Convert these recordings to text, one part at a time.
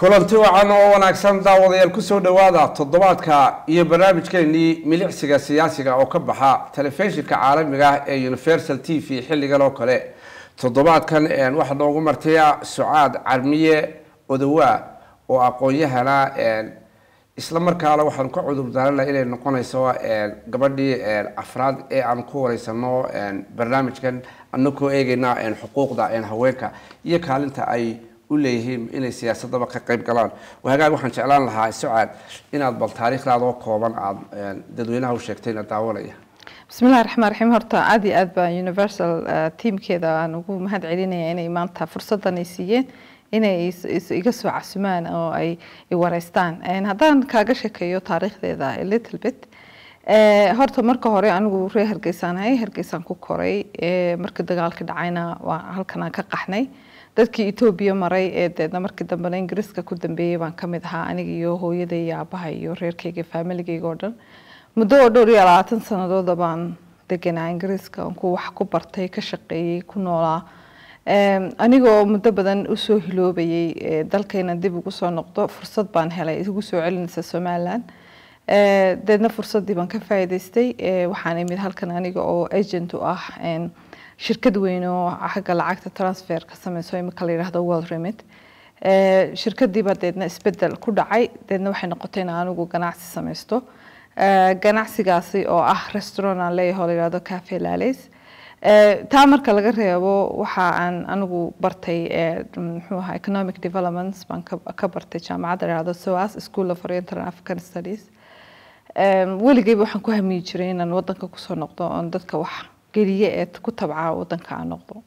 kulanti wacan oo wanaagsan daawadayaal kusoo dhawaada toddobaadka iyo barnaamijkeenii milicsiga siyaasiga oo ka baxa telefishinka caalamiga ah ee universal t v xilligan oo kale toddobaadkan waxaa noogu martaya sucaad carmiye odawaa oo aqoon-yahana isla markaana waxaanu ka cudur daarana inay noqonayso gabadhii afraad ee aan ku wareysano barnaamijkan anakoo eegeyna xuquuqda haweenka iyo kaalinta ay u leeyihiin inay siyaasadaba ka qayb galaan hagaag waxaan jeclaan lahaa sucaad inaad bal taariikhdaada oo kooban aada dadweynaha u sheegtayna daawanaya bismillahi raxmaan raxiim horta aada iyo aad baa universal teamkeeda aan ugu mahad celinaya inay maanta fursadan ay siiyeen inay iga soo casumaan oo ay wareystaan haddaan kaaga sheekeeyo taariikhdeeda little bit horta marka hore anigu ree hargeysaanahay hargeysaan ku koray markii dagaalka dhacayna waa halkanaan ka qaxnay dadkii etoobiya maray ee deedna markii dambena ingiriiska ku dambeeyey baan kamid ahaa aniga iyo hooyaday iyo aabaha iyo reerkayga faamiligayga oo dhan muddo oo dhowr iyo labaatan sanadooda baan deganaa ingiriiska ku wax ku bartay ka shaqeeyey ku noolaa anigoo muddo badan usoo hiloobayay dalkayna dib ugu soo noqdo fursad baan helay igu soo celinaysa somalilan deedna fursaddii baan ka faa'iidaystay waxaan imid halkan aniga oo agent u ah shirkad weyn oo xagga lacagta transfer ka sameyso imika la yidhaahdo world remit shirkadiiba deedna isbedel ku dhacay deedna waxay noqotay in anigu ganacsi sameysto ganacsigaasi oo ah restaurant aan leeyahay oo la yidhahdo cafe lales taa marka laga reebo waxa aan anigu bartay muxuu ahaa economic developments baan ka bartay jaamacadda la yidhahdo soas school of oriental and african studies weligeyba waxaan ku hamiyi jiray inaan wadanka kusoo noqdo oon dadka wax geliye ee ku tabca wadanka aan noqdo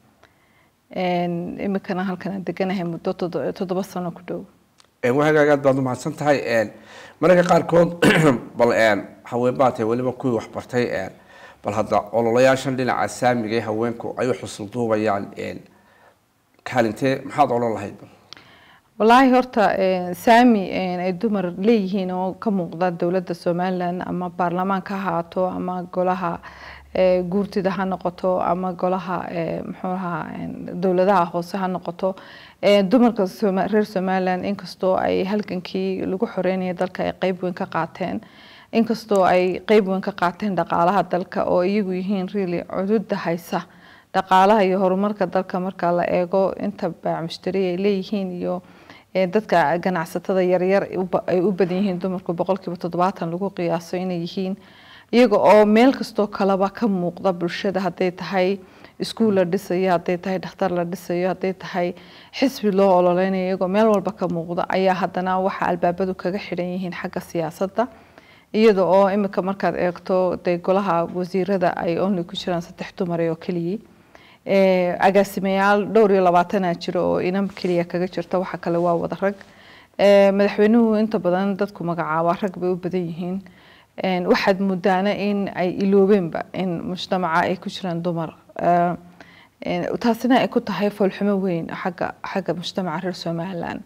imikana halkan aan deganahay muddo toddoba sano ku dhow wahagaag aad baad umahadsan tahay mararka qaarkood bal haween tahay weliba kuwii waxbartay bal hadda ololayaashan dhinaca saamiga ee haweenku ay u xusul duubayaan kaalintee maxaad odhan lahayd wallaahi horta saami ay dumar leeyihiin oo ka muuqda dowladda somalilan ama baarlamaanka ha ahaato ama golaha guurtida ha noqoto ama golaha muxuu ahaa dowladaha hoose ha noqoto dumarka reer somalilan inkastoo ay halgankii lagu xoreynaya dalka ay qeyb weyn ka qaateen inkastoo ay qeyb weyn ka qaateen dhaqaalaha dalka oo iyagu yihiin really cududa haysa dhaqaalaha iyo horumarka dalka marka la eego inta baac mushtari ay leeyihiin iyo dadka ganacsatada yaryar ay u badan yihiin dumarku boqolkiiba toddobaatan lagu qiyaaso inay yihiin iyaga oo meel kastoo kaleba ka muuqda bulshada hadday tahay iskuul la dhisayo hadday tahay dhakhtar la dhisayo hadday tahay xisbi loo ololeynayo iyagoo meel walba ka muuqda ayaa haddana waxa albaabadu kaga xidhan yihiin xagga siyaasadda iyada oo imika markaad eegto dee golaha wasiirada ay only ku jiraan saddex dumar oo keliyii agaasimayaal dhowr iyo labaatanaa jiro oo inan keliya kaga jirta waxa kale waa wada rag madaxweynuhu inta badan dadku magacaaba rag bay u badan yihiin waxaad mudaana in ay iloobeenba in mujtamaca ay ku jiraan dumar taasina ay ku tahay foolxumo weyn xagga xagga mujtamaca reer somalilan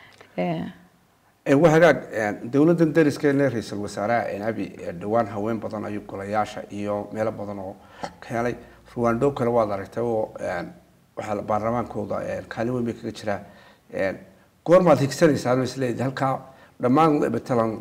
wahagaag dowladdan dariskeena ra-iisul wasaaraha abi dhowaan haween badan ayuu golayaasha iyo meelo badan oo ka helay ruwando kale waad aragtay oo waxaa baarlamaankooda kaalin weyn bay kaga jiraa goormaad higsanaysaa isleedi halkaa dhammaan matalan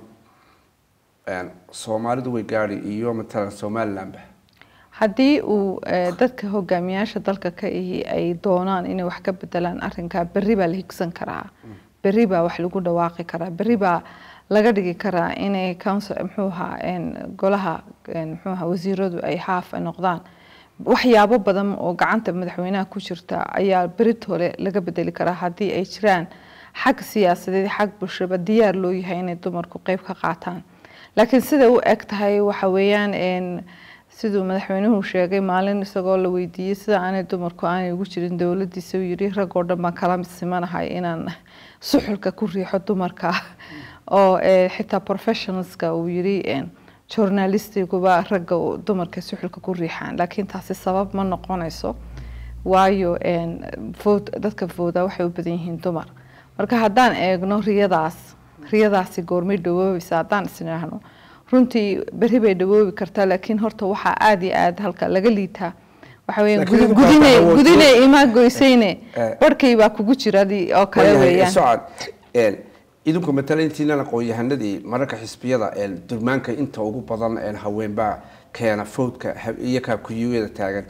soomaalidu way gaadi iyo matalan somalilandba haddii uu dadka hogaamiyaasha dalka ka ihi ay doonaan inay wax ka bedelaan arinkaa berri baa la higsan karaa berri baa wax lagu dhawaaqi karaa berri baa laga dhigi karaa inay council muxuu ahaa golaha muxuu ahaa wasiiradu ay haaf noqdaan waxyaabo badan oo gacanta madaxweynaha ku jirta ayaa beritole laga bedeli karaa haddii ay jiraan xag siyaasadeed xag bulshaba diyaar loo yahay inay dumarku qeyb ka qaataan laakiin siday u eg tahay waxa weeyaan siduu madaxweynuhu sheegay maalin isagoo la weydiiyey sida aanay dumarku aanay ugu jirin dowladiisa uu yiri rag oo dhan baan kala simanahay inaan suxulka ku riixo dumarka oo xitaa professionalska uu yiri journalistiguba ragga dumarka suxulka ku riixaan laakiin taasi sabab ma noqonayso waayo dadka fooda waxay u badan yihiin dumar marka haddaan eegno riyadaas riyadaasi goormay dhawoobaysa haddaan isniraahno runtii berri bay dhawoobi kartaa laakiin horta waxaa aada iyo aada halka laga liitaa waxa weeyaan gudine gudine imaa goysayne barhkay baa kugu jira oo kale weeyaan idinku matala intiinan aqoon-yahanadii mararka xisbiyada durmaanka inta ugu badan haweenbaa keena fowdka iyo kaakuyuada taagan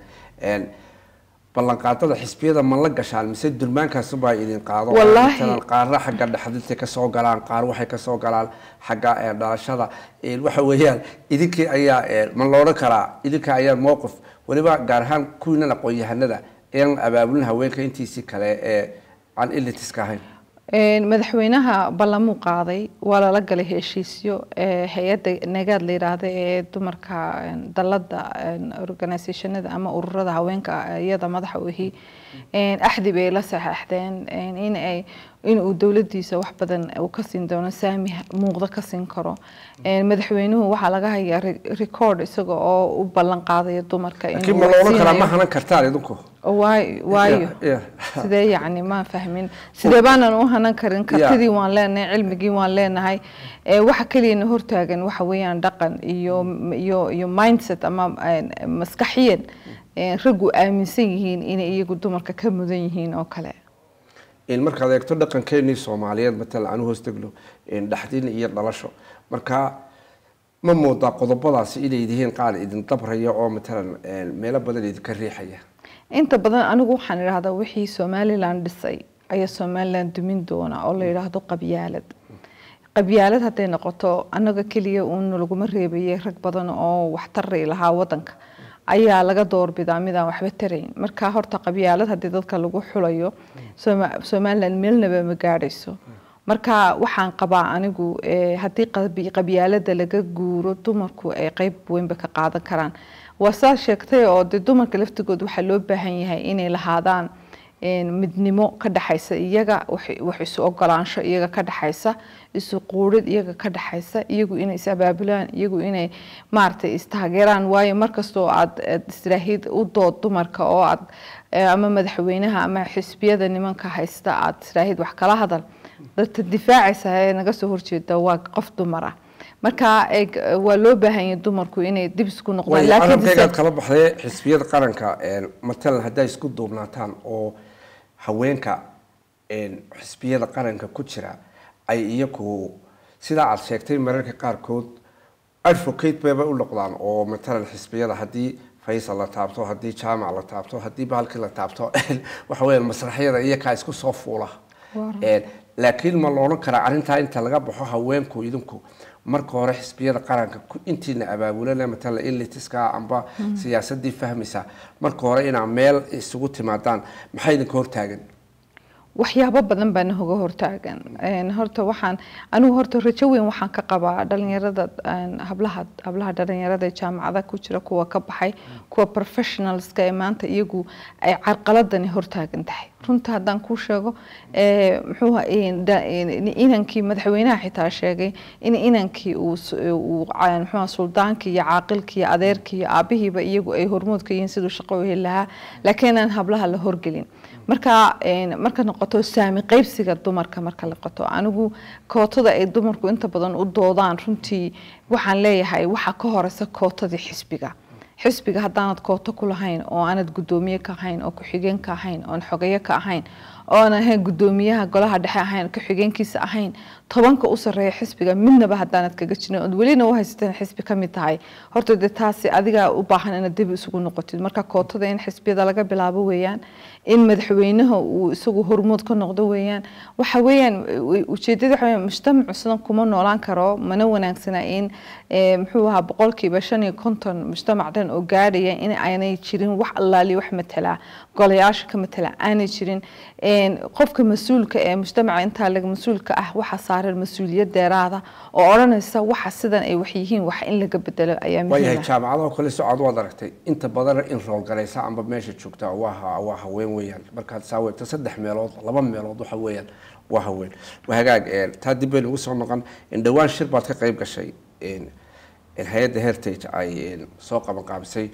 ballanqaadada xisbiyada ma la gashaan mise durmaankaasubaa idin qaado qaarna xagga dhexdinta kasoo galaan qaar waxay kasoo galaan xagga dhalashada waxa weeyaan idinkii ayaa ma loodhan karaa idinka ayaa mowqif weliba gaar ahaan kuwiinan aqoon-yahanada aan abaabulin haweenka intiisii kale ee aan ilitiska ahayn madaxweynaha ballamuu qaaday waa lala galay heshiisyo hay-adda nagaad la yidhaahda ee dumarka dalada organisationada ama ururada haweenka iyada madaxa u ahi axdi bay la saxeixdeen in ay in uu dowladiisa wax badan uu ka siin doono saami muuqda ka siin karo madaxweynuhu waxaa laga hayaa record isaga oo u ballan qaadaya dumarka laakiin ma loolan karaa ma hanan kartaan idinku waayo sidee yacni ma fahmin sidee baanan u hanan karin kartidii waan leenahay cilmigii waan leenahay waxa keliyana hortaagan waxa weeyaan dhaqan iyo iyo iyo mindset ama maskaxiyan raggu aaminsan yihiin inay iyagu dumarka ka mudan yihiin oo kale markaad eegto dhaqankeenii soomaaliyeed matalan aan hoos degno dhaxdin iyo dhalasho marka ma moodaa qodobadaasi inay yihiin qaar idin dabraya oo matalan meelo badan idinka riixaya inta badan anigu waxaan idhahdaa wixii somalilan dhisay ayaa somalilan dumin doona oo la yidhaahdo qabyaalad qabyaalad hadday noqoto annaga keliya uun laguma reebayay rag badan oo waxtari lahaa wadanka ayaa laga doorbidaa midaan waxba tarayn marka horta qabyaalad haddii dadka lagu xulayo somalilan meelnaba ma gaadhayso marka waxaan qabaa anigu haddii qabyaalada laga guuro dumarku ay qeyb weynba ka qaadan karaan waa saa sheegtay oo de dumarka laftigood waxaa loo baahan yahay inay lahaadaan midnimo ka dhexaysa iyaga wax isu ogolaansho iyaga ka dhexaysa isu quurid iyaga ka dhexaysa iyagu inay is abaabulaan iyagu inay maaragtay istaageeraan waayo markastoo aad istiraahid u dood dumarka oo aad ama madaxweynaha ama xisbiyada nimanka haysta aad istiraahid wax kala hadal dadka difaacaysa ee naga soo horjeeda waa qof dumar ah marka waa loo baahan yahay dumarku inay dib isku noqdaan laakiin kala baxday xisbiyada qaranka matalan hadday isku duubnaataan oo haweenka xisbiyada qaranka ku jira ay iyagu sidaa aad sheegtay mararka qaarkood advocate bayba u noqdaan oo matalan xisbiyada haddii faysal la taabto haddii jaamac la taabto haddii bahalkii la taabto waxa weeyaan masraxyada iyakaa isku soo fuula laakiin ma loodhan karaa arrintaa inta laga baxo haweenku idinku marka hore xisbiyada qaranka intiina abaabulana matala ilitiska amba siyaasadii fahmaysa marka hore inaa meel isugu timaadaan maxaa idinka hortaagan waxyaabo badan baana hoga hortaagan horta waxaan anigu horta rajo weyn waxaan ka qabaa dhalinyarada hablaha hablaha dhalinyarada ee jaamacada ku jira kuwa ka baxay kuwa professionalska ee maanta iyagu ay carqaladani hortaagan tahay runta haddaan kuu sheego muxuu inankii madaxweynaha xitaa sheegay in inankii uu muxuu suldaankii iyo caaqilkii iyo adeerkii iyo aabihiiba iyagu ay hormood ka yihiin siduu shaqo u heli lahaa laakiin aan hablaha la horgelin marka marka noqoto saami qaybsiga dumarka marka la qoto anigu kootada ay dumarku inta badan u doodaan runtii waxaan leeyahay waxaa ka horeysa kootadii xisbiga xisbiga haddaanad kooto ku lahayn oo aanad guddoomiye ka ahayn oo ku-xigeen ka ahayn oon xogeyo ka ahayn oon ahayn guddoomiyaha golaha dhexe ahayn ku-xigeenkiisa ahayn tobanka u sarreeya xisbiga midnaba haddaanad kaga jirin ood welina u haysateen xisbi ka mid tahay horta dee taasi adigaa u baahan inaad dib isugu noqotid marka kootada in xisbiyada laga bilaabo weeyaan in madaxweynaha uu isagu hormood ka noqdo weeyaan waxa weeyaan ujeedada waxa weeyaan mujtamacu sidan kuma noolaan karo mana wanaagsana in muxuu ahaa boqolkiiba shan iyo konton mujtamac dhan oo gaadhaya in aanay jirin wax allaali wax matala golayaasha ka matala aanay jirin qofka mas-uulka ee mujtamaca intaa laga mas-uulka ah waxaa saaran mas-uuliyad deeraada oo odhanaysa waxa sidan ay wax yihiin wax in laga bedelo ayaa waayahay jaamacadaha kale socod waad aragtay inta badan in roolgalaysa amba meesha joogta waa waa haween weeyaan markaad saaweegto saddex meelood laba meelood waxa weeyaan waa haween waa hagaag taa dib baynu ugu soo noqon dhowaan shir baad ka qayb gashay hay-adda heritage ay soo qabanqaabisay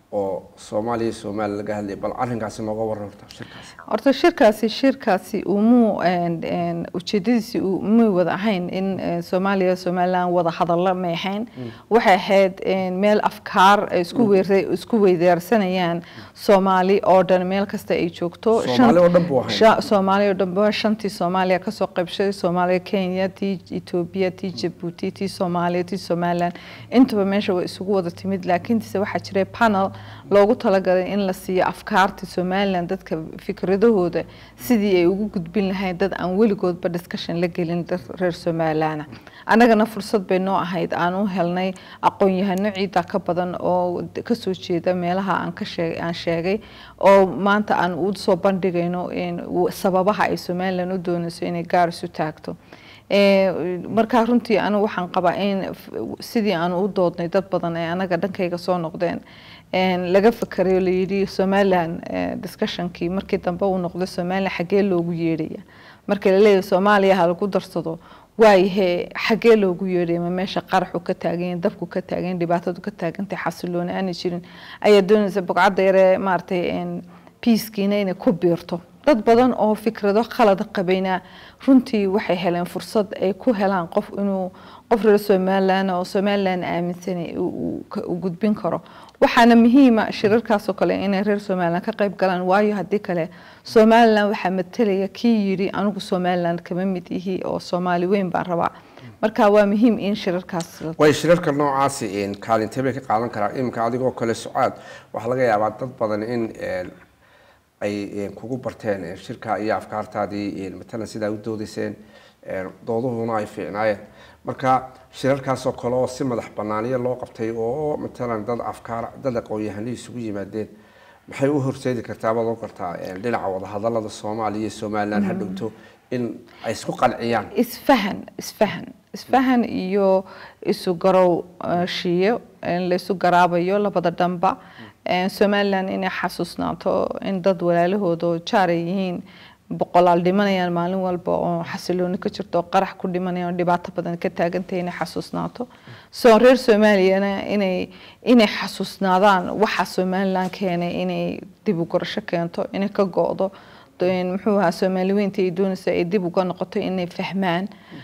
oo soomaaliya iyo somalilan laga hadlayay bal arrinkaasi nooga waran horta shirkaasi horta shirkaasi shirkaasi umuu ujeedadiisi umay wada ahayn in soomaaliya somalilan wada hadallo may ahayn waxay ahayd meel afkaar ay isku weer isku weydaarsanayaan soomaali oo dhan meel kasta ay joogto Soomaali oo dhan buu ahayn. soomaali oo dhan ba shantii soomaaliya kasoo qaybshaday soomaaliya kenya tii etoobiya tii jabuuti tii soomaaliya tii somalilan intaba meesha way isugu wada timid laakiinse waxaa jiray panel loogu talagalay in la siiyo afkaarta somalilan dadka fikradahooda sidii ay ugu gudbin lahayd dad aan weligoodba discussion la gelin dad reer somalilana annagana fursad bay noo ahayd aan u helnay aqoon-yahano ciida ka badan oo kasoo jeeda meelaha aan ka sheeg aan sheegay oo maanta aan u soo bandhigayno sababaha ay somalilan u doonayso inay gaar isu taagto markaa runtii anigu waxaan qabaa in sidii aan u doodnay dad badan ee anaga dhankayga soo noqdeen laga fakarayo layidhi somalilan discussionkii markii dambe uu noqday somalilan xaggee loogu yeedhaya marka laleeyahay soomaaliya ha lagu darsado waayahe xaggee loogu yeedhaya ma meesha qaraxu ka taagan dabku ka taagan dhibaatadu ka taagantay xasilooni aanay jirin ayaa doonaysa bogcadda yaree maaragtay piiskiina inay ku biirto dad badan oo fikrado khalada qabayna runtii waxay heleen fursad ay ku helaan qof inuu qof reer somalilan oo somalilan aaminsanay u gudbin karo waxaana muhiima shirarkaasoo kale inay reer somalilan ka qayb galaan waayo haddii kale somalilan waxaa matalaya kii yidhi anigu somalilan kama mid ihi oo soomaali weyn baan rabaa marka waa muhiim in shirarkaas way shirarka noocaasi kaalintee bay ka qaadan karaan iminka adigoo kale sucaad waxaa laga yaabaa dad badan in ay kugu barteen shirka iyo afkaartaadii matalan sidaa u doodayseen dooduhuna ay fiicnaayeen marka shirarkaasoo kale oo si madax banaaniya loo qabtay oo matalan dad afkaar dad aqoon-yahanay isugu yimaadeen maxay u horseedi kartaa baad oo kartaa dhinaca wadahadalada soomaaliya iyo somalilan ha dhowto in ay isku qanciyaan isfahan isfahan isfahan iyo isu garow shiyo la isu garaabayo labada dhanba somalilan inay xasuusnaato in dad walaalahooda oo jaar ay yihiin boqolaal dhimanayaan maalin walba oo xasilooni ka jirto oo qarax ku dhimanayaan oo dhibaato badan ka taagantahay inay xasuusnaato soo reer soomaaliyana inay inay xasuusnaadaan waxa somalilan keenay inay dib u gorasho keento inay ka go-do muxuu ahaa soomaali weynta ay doonaysa ay dib uga noqoto inay fahmaan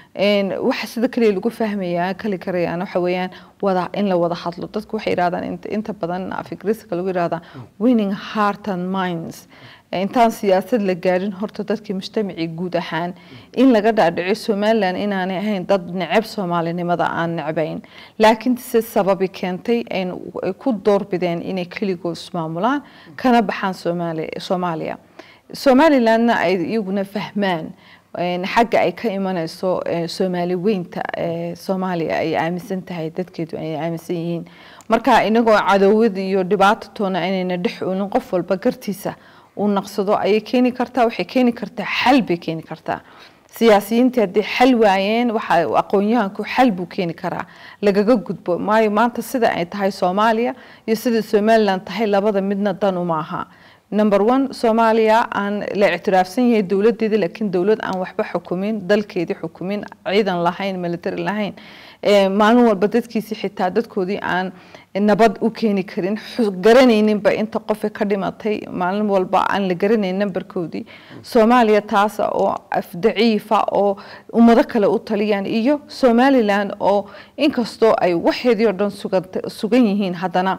waxa sida kaliya lagu fahmayaa kali karayaan waxa weeyaan wada in la wada hadlo dadku waxay yidhahdaan inta badan afigriska lagu yidhahdaa winning heart and minds intaan siyaasad la gaadhin horta dadkii mujtamacii guud ahaan in laga dhaadhico somalilan inaanay ahayn dad neceb soomaalinimada aan necbayn laakiin se sababi keentay ay ku doorbideen inay keligood ismaamulaan kana baxaan soomaaliya somalilandna ay iyaguna fahmaan xagga ay ka imanayso soomaali weynta soomaaliya ay aaminsan tahay dadkeedu ay aaminsan yihiin marka inagoo cadowad iyo dhibaato toona inayna dhex oolin qof walba gartiisa uu naqsado ayay keeni kartaa waxay keeni kartaa xal bay keeni kartaa siyaasiyiintii haddii xal waayeen waxa aqoon-yahanku xal buu keeni karaa lagaga gudbo maayo maanta sida ay tahay soomaaliya iyo sida somalilan tahay labada midna dan uma aha number one soomaaliya aan la ictiraafsan yahay dowladeeda laakiin dowlad aan waxba xukumin dalkeedii xukumin ciidan lahayn military lahayn maalin walba dadkiisii xitaa dadkoodii aan nabad u keeni karin garanayninba inta qofe ka dhimatay maalin walba aan la garanayn nambarkoodii soomaaliya taasa oo daciifa oo ummado kale u taliyaan iyo somalilan oo inkastoo ay waxeedii oo dhan sugan yihiin haddana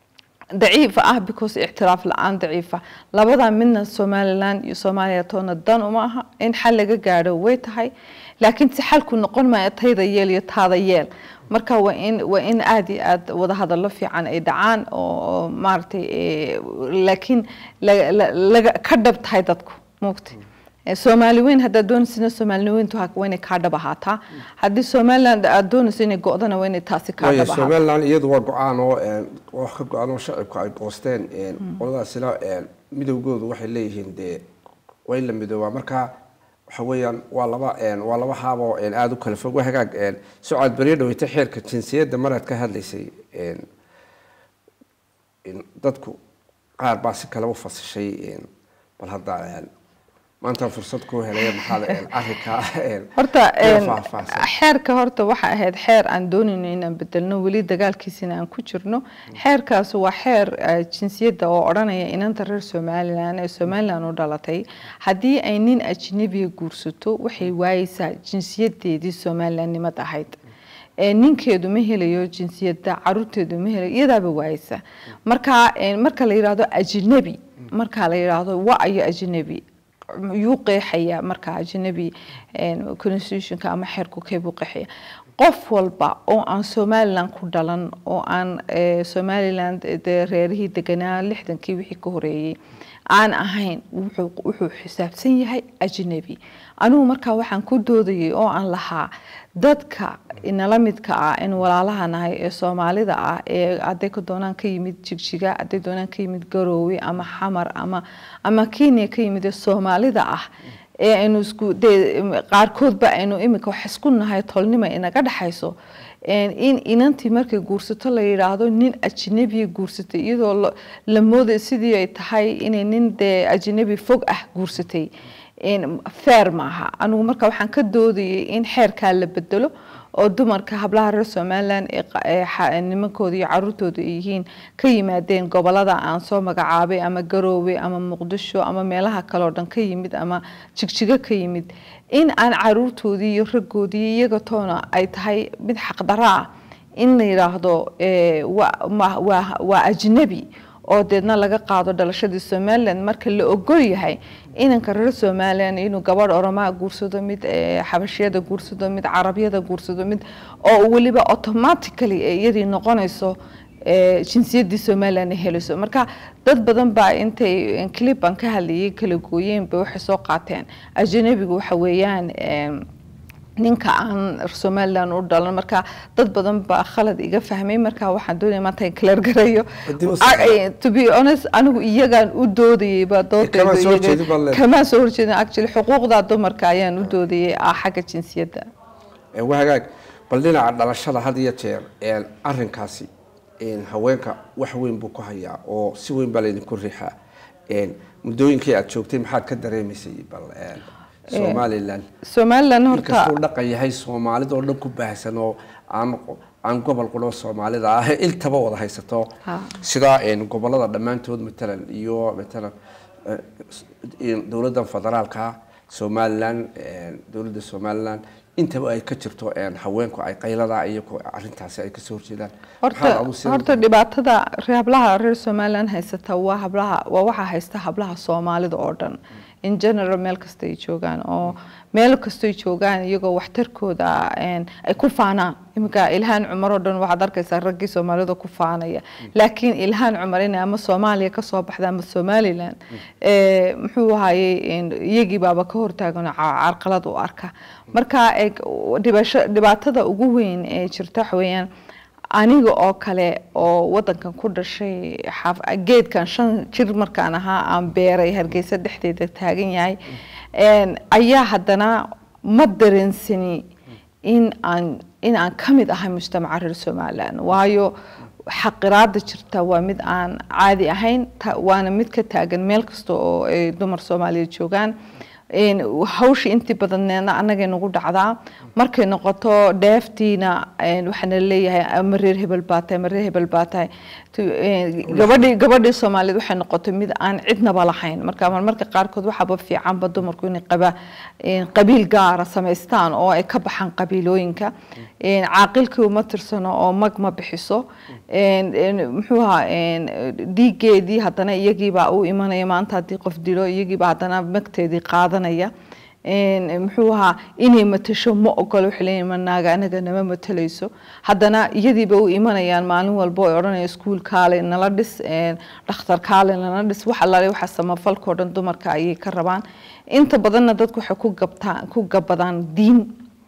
daciifa ah because ictiraaf la-aan daciifa labada midna somalilan iyo soomaaliya toona dan uma aha in xal laga gaadho way tahay laakiin si xalku noqon maayo tayda yeel iyo taada yeel marka waa in waa in aada iyo aada wada hadallo fiican ay dhacaan oo maaragtay laakiin laga ka dhab tahay dadku muugta soomaali weyn haddaad doonaysina soomaali weyntu waa inay kaa dhab ahaataa haddii somaliland aad doonayso inay go-dana waa inay taasi kaa dhab ahaataa somaliland iyadu waa go-aan oo wax ka go-aan oo shacibku ay goosteen qoladaasina midowgoodu waxay leeyihiin dee waa in la midoobaa marka waxa weeyaan waa laba waa laba haaboo aada u kala fog waa hagaag sucaad beriyo dhaweyta xeerka jinsiyadda maraad ka hadlaysay dadku qaar baa si kale u fasishay bal hadda maanta fursad ku helaya maxaad arrinka horta iyo faahfaahsan. xeerka horta waxa ahayd xeer aan doonayno inaan bedelno weli dagaalkiisina aan ku jirno xeerkaas waa xeer eh, jinsiyadda oo odhanaya inanta reer somalilan ee somalilan u dhalatay haddii ay nin ajnabiga guursato waxay waayeysaa jinsiyadeedii somalilanimad ahayd ee ninkeedu ma helayo jinsiyadda caruurteedu ma helayo iyadaaba waayeysa marka eh, marka la yidhaahdo ajnabi marka la yidhaahdo wa ayo ajnabi yuu qeexaya marka ajnabi constitutionka ama xeerku keebuu qeexaya qof walba oo aan somaliland ku dhalan oo aan eh, somaliland dee reerihii deganaa lixdankii wixii ka horeeyey aan ahayn wuxuu wuxuu xisaabsan yahay ajnabi anigu markaa waxaan ku doodayay oo aan lahaa dadka inala midka ah in walaalaha nahay ee soomaalida ah ee hadday ka doonaan ka yimid jigjiga hadday doonaan ka yimid garoowe ama xamar ama ama kenya ka yimid ee soomaalida ah ee aynu isku dee qaarkoodba aynu iminka wax isku nahay tolnima inaga dhexayso in inantii markay guursato la yidhaahdo nin ajnabiya guursatay iyadoo la- la mooday sidii ay tahay inay nin dee ajnabi fog ah guursatay fair maaha anigu marka waxaan ka doodayay in xeerkaa la bedelo oo dumarka hablaha reer somaliland ee qa- ee xa- nimankooda iyo caruurtooda ay yihiin ka yimaadeen gobolada aan soo magacaabay ama garoowe ama muqdisho ama meelaha kale oo dhan ka yimid ama jigjigo ka yimid in aan caruurtoodii iyo raggoodii iyaga toona ay tahay mid xaqdaro ah in la yidhaahdo eh, waa- ma- waa waa ajnabi oo deedna laga qaado dhalashadii somaliland marka la ogol yahay inanka reer somaliland inuu gabadh oromaa guursado mid eh, xabashiyada guursado mid carabiyada guursado mid oo weliba automatically ay iyadii noqonayso eh, jinsiyadii somaliland ay helayso marka dad badan baa intay clip aan ka hadlayay kala gooyeen bay waxay soo qaateen ajnabigu waxa weeyaan em, ninka aan somaliland u dhalan marka dad badan baa khalad iga fahmay marka waxaan doonaya maanta in clear gareeyo Haddii uu Ah, eh, to be honest anigu iyagaan u doodayay baa doodayda Kama soo iyaga- horjeedin baa leedahay. kama soo horjeedin actually xuquuqda dumarka ayaan u doodayay ah xagga jinsiyadda Ee, waa hagaag bal dhinaca dhalashada had iyo jeer een, arrinkaasi een, haweenka wax weyn buu ku hayaa oo si weyn baa laydinku riixaa Een, muddooyinkii aad joogtay maxaad ka dareemaysay bal een, somaliland somaliland horta inkastuu dhaqan yahay soomaalida oo dhan ku baahsan oo aan aan gobol qudho soomaalida ah iltaba wada haysato Ha. sida een, gobolada dhammaantood matalan iyo matalan eh, in dowladda federaalka somaliland een, dowladda somaliland intaba ay ka jirto een, haweenku ay qaylada iyo ku- arrintaasi ay kasoo horjeedaan Maxaad horta adigu sida- horta dhibaatada re- hablaha reer somaliland haysata waa hablaha waa waxaa haysta hablaha soomaalida oo dhan in general meel kasta ay joogaan oo meel kastoy joogaan iyagoo waxtarkooda een, ay ku faanaan iminka ilhaan cumar oo dhan waxaad arkaysaa raggii soomaalida ku faanaya laakiin ilhaan cumar inay ama soomaaliya kasoo baxda ama somaliland ee, muxuu ahayey een, iyagii baaba ka hortaagan oo ca- carqalad u arka marka ee, dhibasho- dhibaatada ugu weyn ee jirta waxa weeyaan aniga oo kale oo wadankan ku dhashay xaaf- geedkan shan jir markaan ahaa aan beeray hargeysa dhexdeeda taagan yahay een, ayaa haddana ma dareensani in aan in aan ka mid ahay mujtamaca reer somaliland waayo xaqiraada jirta waa mid aan caadi ahayn ta- waana mid ka taagan meel kasta oo ay dumar soomaaliyeed joogaan een, hawshii intii badneedna annagay nagu dhacdaa markay noqoto dheeftiina een, waxaana leeyahay ama reer hebel baa tahay ama reer hebel baa tahay Tu- een, gabadhii gabadhii soomaaliyeed waxay noqotay mid aan cidnaba lahayn marka marmarka qaarkood waxaaba fiicanba dumarku inay qaba een, qabiil gaara samaystaan oo ay ka baxaan qabiilooyinka een, caaqilkii uma tirsano oo mag ma bixiso een, een, muxuu ahaa een, dhiigeedii haddana iyagiibaa u imanaya maanta haddii qof dilo iyagiibaa haddana magteedii qaadanaya een, muxuu ahaa inay matasho ma ogolo waxay leeyihin ma naaga anaga nama matalayso haddana iyadiiba u imanayaan maalin walba oo odhanaya iskuul kaale nala dhis een, dhakhtar kaale nala dhis wax allaale waxa samafalkao dhan dumarka ayay ka rabaan inta badanna dadku waxay ku gabtaan ku gabadaan diin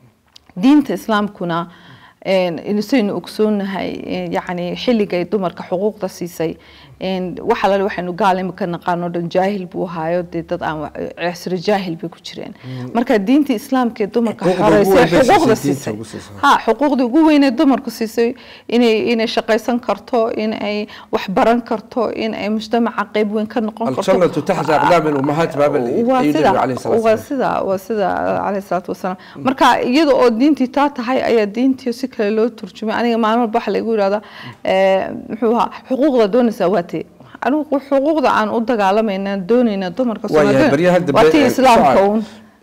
diinta islaamkuna een, inusaynu ogsoonahay een, yacni xilligay dumarka xuquuqda siisay waxa lale waxaynu gaal imika naqaano dhan jaahil buu ahaayo dee dad aan cisri jaahil bay ku jireen marka diinta islaamka ee dumarka xoreysay xuquuqda siisay ha xuquuqda ugu weyn ee dumarku siisay inay inay shaqaysan karto in ay wax baran karto in ay mujtamaca qayb weyn ka noqon karto aljannatu taxta aqdaami lummahaat baabal waa sida waa sida waa sida calayhi salaatu wasalaam marka iyada oo diintii taa tahay ayaa diintii si kale loo turjumay aniga maalin walba waxa lagu yidhahdaa muxuu ahaa xuquuqda doonaysaa waa tee anigu xuquuqda aan u dagaalamayna doonayna dumarka waa tii islaamka uun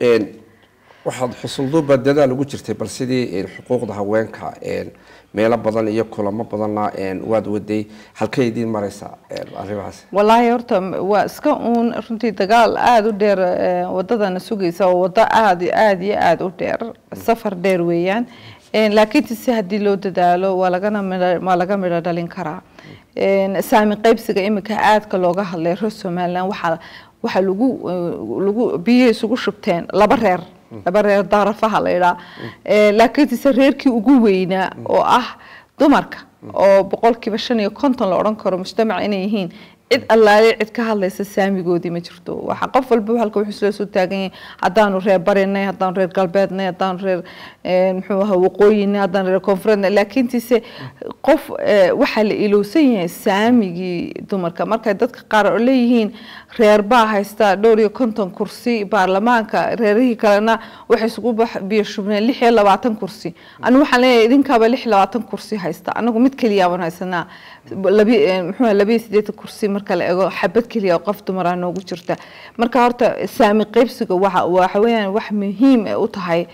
waxaad xusulduuba dadaal ugu jirtay bal sidii xuquuqda haweenka meelo badan iyo kulamo badanna waad waday halkay idiin maraysaa arrimahaas wallaahi horta waa iska uun runtii dagaal aada u dheer wadadana sugaysa oo wado aada iyo aada iyo aada u dheer safar dheer weeyaan laakiin si haddii loo dadaalo waa lagana midho waa laga midho dhalin karaa saami qaybsiga imika aadka looga hadlay reer somaliland waxaa waxaa lagu lagu biyihii isugu shubteen laba reer laba reer darafaha la yidhaa laakiinse reerkii ugu weynaa oo ah dumarka oo boqolkiiba shan iyo konton la odhan karo mujtamac inay yihiin cid allaale cid ka hadlaysa saamigoodii ma jirto waxa qof walba halka wuxuu isla soo taagan yahay haddaanu reer barinay haddaanu reer galbeednay haddaanu reer muxuu ahaa waqooyinay haddaanu reer koonfureednay laakiintiise qof waxaa la ilowsan yahay saamigii dumarka markay dadka qaar oo leeyihiin reer baa haysta dhowr iyo konton kursi baarlamaanka reerihii kalena waxay isugu biyo shubneen lix iyo labaatan kursi anigu waxaan leeyahay idinkaaba lix iyo labaatan kursi haysta anagu mid keliya baan haysanaa labi muxuu labiyo sideetan kursi marka la eego xabad keliya oo qof dumara noogu jirta marka horta saami qaybsiga waxa waxa weeyaan wax muhiim u tahay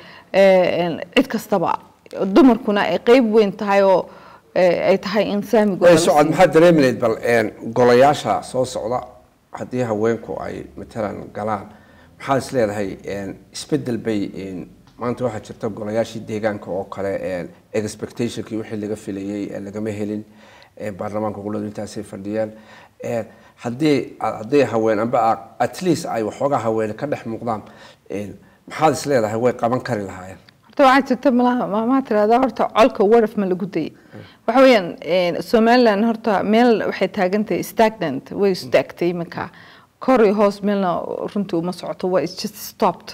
cid kastaba dumarkuna ay qayb weyn tahay oo ay tahay in saamigooda socod maxaad dareemineyd bal golayaasha soo socda haddii haweenku ay matalan galaan maxaad is leedahay isbedel bay maanta waxaa jirta golayaashii deegaanka oo kale expectationkii wixii laga filayay lagama helin baarlamaanka goboladu intaasay fadhiyaan haddii hadday haween amba at least ay waxoogaa haween ka dhex muuqdaan maxaad is leedahay way qaban kari lahaayeen horta waxaa jirta malaha maamaa tirahdaa horta colka waraf ma lagu dayay waxa weeyaan somaliland horta meel waxay taagantahay stagnant way istaagtay iminka kor iyo hoos meelna runtii uma socoto waa just stopped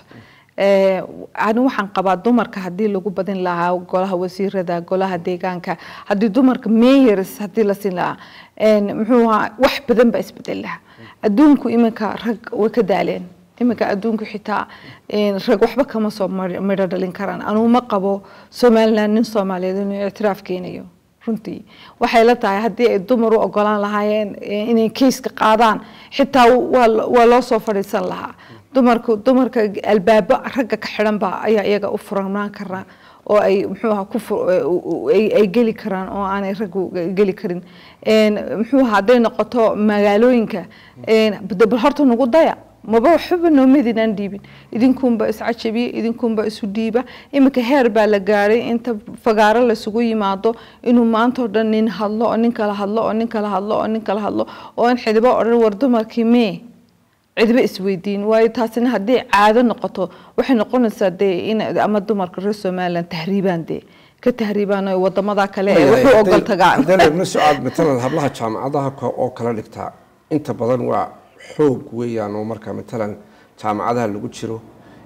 ani waxaan qabaa dumarka haddii lagu badin lahaa golaha wasiirada golaha deegaanka haddii dumarka mayors haddii la siin lahaa muxuu ahaa wax badan baa isbedel lahaa adduunku iminka rag way ka daaleen iminka adduunku xitaa rag waxba kama soo midho dhalin karaan anugu ma qabo somaliland nin soomaaliyeed inuu ictiraaf keenayo runtii waxay la tahay haddii ay dumar u ogolaan lahaayeen inay keiska qaadaan xitaa waa loo soo fadhiisan lahaa dumarku dumarka albaabo ragga ka xidhan baa ayaa iyaga u furnaan karaa oo ay muxuu ahaa ku ay geli karaan oo aanay raggu geli karin muxuu ahaa hadday noqoto magaalooyinka bal horta nagu daya maba waxba noomadinaan dhiibin idinkuunba iscajabiya idinkuunba isu dhiiba iminka heer baa la gaaray inta fagaaro laysugu yimaado inuu maanta oo dhan nin hadlo oo nin kala hadlo oo nin kala hadlo oo nin kala hadlo oo in xidibo odhan war dumarkii mee cidba isweydiin waayo taasina haddii caado noqoto waxay noqonaysaa dee in ama dumarka reer somaliland tahriibaan dee ka tahriibaan oo wadamada kale ee wuxuu ogol tagaan haddana socod matalan hablaha jaamacadaha oo kala dhigtaa inta badan waa xoog weeyaan oo marka matalan jaamacadaha lagu jiro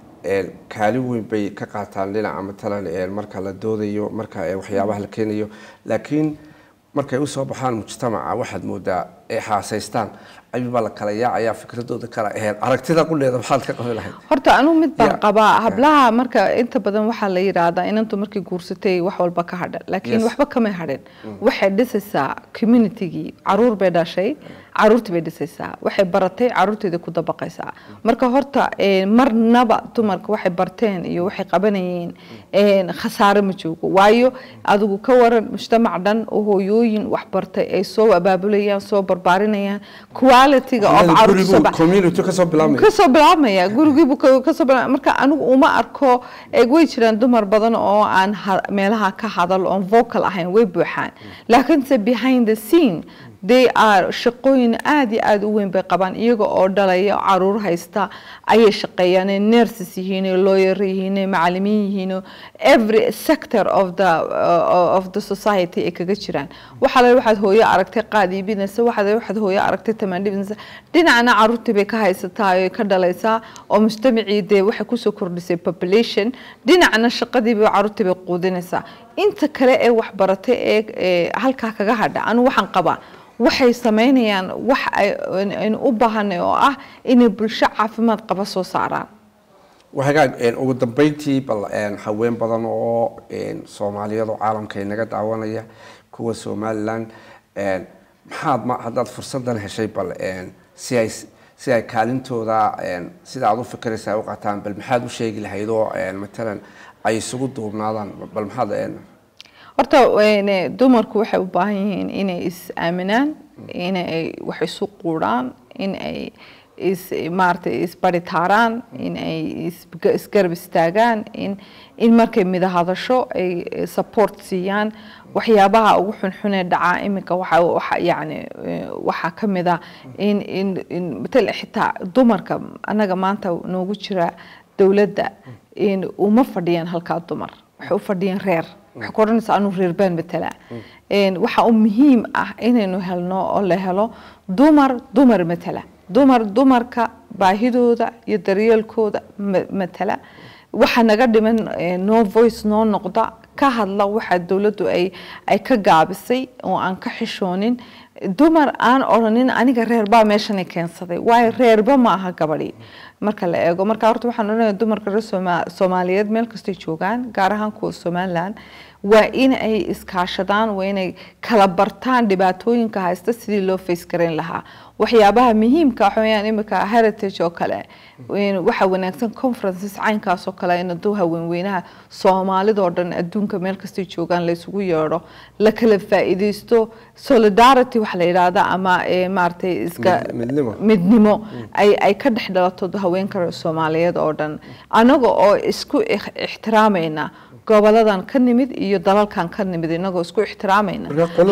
kaalin weyn bay ka qaataan dhinaca matalan marka la doodayo marka waxyaabaha la keenayo laakiin markay usoo baxaan mujtamaca waxaad moodaa ay xaasaystaan ayuubaa la kala yaacayaa fikradooda kala aheyd aragtida quleeda maxaad ka qabi lahayd horta anigu mid baan qabaa hablaha marka inta badan waxaa la yidhaahdaa inantu markay guursatay wax walba ka hadha laakiin waxba kamay hadhin waxay dhisaysaa communitygii caruur bay dhashay caruurtii bay dhisaysaa waxay baratay caruurteeda ku dabaqaysaa marka horta marnaba dumarka waxay barteen iyo waxay qabanayeen khasaare ma joogo waayo adigu ka waran mujtamac dhan oo hooyooyin wax bartay ay soo abaabulayaan soo barbaarinayaan quality-ga kasoo kasoo bilaabmaya gurigiibu kasoo bilaab marka anigu uma arko way jiraan dumar badan oo aan meelaha ka hadal oon vocal ahayn way buuxaan laakiinse behind the scene they are shaqooyin aada iyo aada u weyn bay qabaan iyaga oo dhalaya caruur haysta ayay shaqeeyaan ay nurses yihiin ay lawyer yihiin ay macalimiin yihiin oo every sector of the uh, of the society ay kaga jiraan waxaa la waxaad hooyo aragtay qaad iibinaysa waxaad waxaad hooyo aragtay tamaan dhibinaysa dhinacna caruurtii bay ka haysataa oo ka dhalaysaa oo mujtamacii dee waxay kusoo kordhisay population dhinacna shaqadii bay caruurtii bay quudinaysaa inta kale ee waxbaratay ee halkaa kaga hadha anu waxaan qabaa waxay sameynayaan wax aynu u baahanay oo ah inay bulsho caafimaad qaba soo saaraan hagaag ugu dambeyntii bal haween badan oo soomaaliyadu caalamka inaga daawanaya kuwa somaliland maxaad ma haddaad fursadan heshay bal si ay si ay kaalintooda sida aad u fikiraysa ay u qataan bal maxaad u sheegi lahayd oo matalan ay isugu duubnaadaan bal maxaad horta dumarku waxay u baahan yihiin inay is aaminaan inay wax isu quudhaan in ay is maaragtay isbaritaaraan in ay isgarab istaagaan in in markay midahadasho ay support siiyaan waxyaabaha ugu xunxunee dhacaa iminka waxa waxa yacni waxaa ka mid ah in in in matal xitaa dumarka annaga maanta noogu jira dowladda in uma fadhiyaan halkaa dumar waxay u fadhiyaan reer waxay ku odhanaysaa anuu reer baan matalaa waxa u muhiim ah inaynu helno oo la helo dumar dumar matala dumar dumarka baahidooda iyo daryeelkooda matala waxa naga dhiman no voice noo noqda ka hadla waxa dowladdu ay ay ka gaabisay oo aan ka xishoonin dumar aan odhanin aniga reerbaa meeshani keensaday waayo reerba ma aha gabadhi marka la eego marka horta waxaan odhanaya dumarka reer soomaaliyeed meel kastay joogaan gaar ahaan kuwa somaliland waa in ay iskaashadaan waa inay kala bartaan dhibaatooyinka haysta sidii loo face garayn lahaa waxyaabaha muhiimka waxa weeyaan imika heritage oo kale waxa wanaagsan conferences caynkaas oo kale in aduu haweenweynaha soomaalidoo dhan adduunka meel kastay joogaan la isugu yeedho la kala faa'iidaysto solidarity waxa la yidhaahda ama maaragtay iska midnimo ay ay ka dhex dhalato haweenka soomaaliyeed oo dhan anaga oo isku ixtiraamayna goboladan ka nimid iyo dalalkan ka nimid inagoo isku ixtiraamayna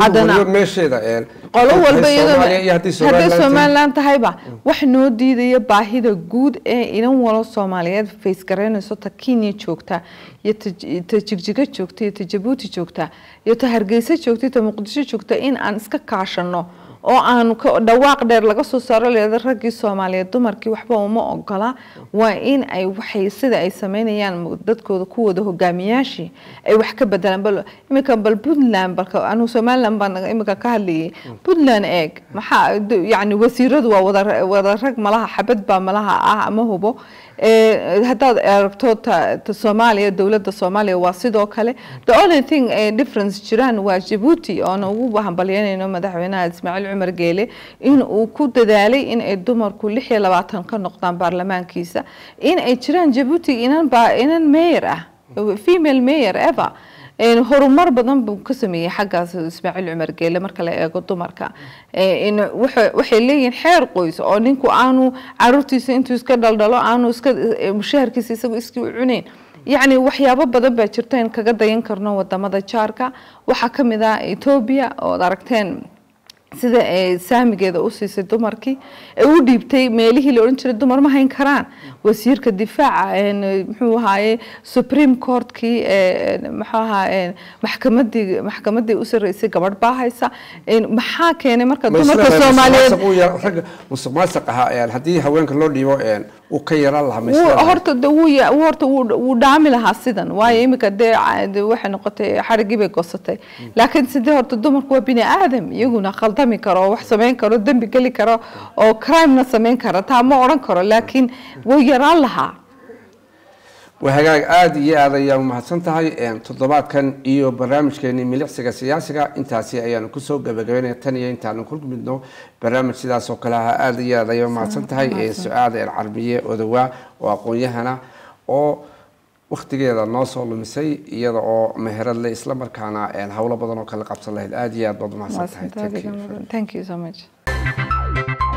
qolo walba iyadoo somaliland tahayba wax noo diidaya baahida guud ee inan walo soomaaliyeed face garaynayso ta kenya joogta iyo ta jigjiga joogta iyo ta jabuuti joogta iyo ta hargeysa joogta iyo ta muqdisho joogta in aan iska kaashano oo aan dhawaaq dheer laga soo saaro leeda raggii soomaaliyeed dumarkii waxba uma ogola waa in ay waxay sida ay sameynayaan dadkooda kuwooda hogaamiyaashii ay wax ka bedelaan bal iminka bal puntland balka anu somaliland baan iminka ka hadlayay puntland eeg maxaa yacni wasiiradu waa wada wada rag malaha xabad baa malaha ah ama hubo haddaad aragto ta soomaaliya dowladda soomaaliya waa sidoo kale the only thing difference jiraan waa jabuuti oona ugu hambalyanayno madaxweynaha ismaaciil cumar geele in uu ku dadaalay in ay dumarku lix iyo labaatan ka noqdaan baarlamaankiisa in ay jiraan jabuuti inan ba inan mayor ah female mayor ever horumar badan buu ka sameeyey xaggaas ismaaciil cumar geele marka la eego dumarka waxay leeyihiin xeer qoys oo ninku aanu caruurtiisa intuu iska dhaldhalo aanu iska mushaharkiisa isagu iskii u cunayn yacni waxyaabo badan baa jirta in kaga dayan karno wadamada jaarka waxaa ka mid ah etoobiya ood aragteen sida ay saamigeeda u siisay dumarkii ee u dhiibtay meelihii la odhan jiray dumar ma hayn karaan wasiirka difaaca muxuu ahaaye supreme courtkii muxuu ahaa maxkamadii maxkamadii u sarreysay gabadh baa haysa maxaa keenay marka dumarka soomaaliyeed musuq maasuq ahaa haddii haweenka loo dhiibo uu ka yaraan lahaa horta horta wuu dhaami lahaa sidan waayo iminka dee waxay noqotay xarigii bay goosatay laakiin sidee horta dumarku waa bini aadam iyaguna khaldami karo oo wax samayn karo dembi geli karo oo crimena samayn kara taa ma odhan karo laakiin way yaraan lahaa waa hagaag aada iyo aad ayaa umahadsan tahay toddobaadkan iyo barnaamijkeeni milicsiga siyaasiga intaasi ayaanu kusoo gabagabeynaya tan iyo intaanu ku midno barnaamij sidaas oo kale aha aada iyo aad ayaa umahadsan tahay su-aad carbiye odawaa oo aqoon-yahana oo waktigeeda noo soo lumisay iyada oo meherad le isla markaana howlo badan oo kale qabsan lahayd aada iyo aad baad umahadsan tahay thank you so much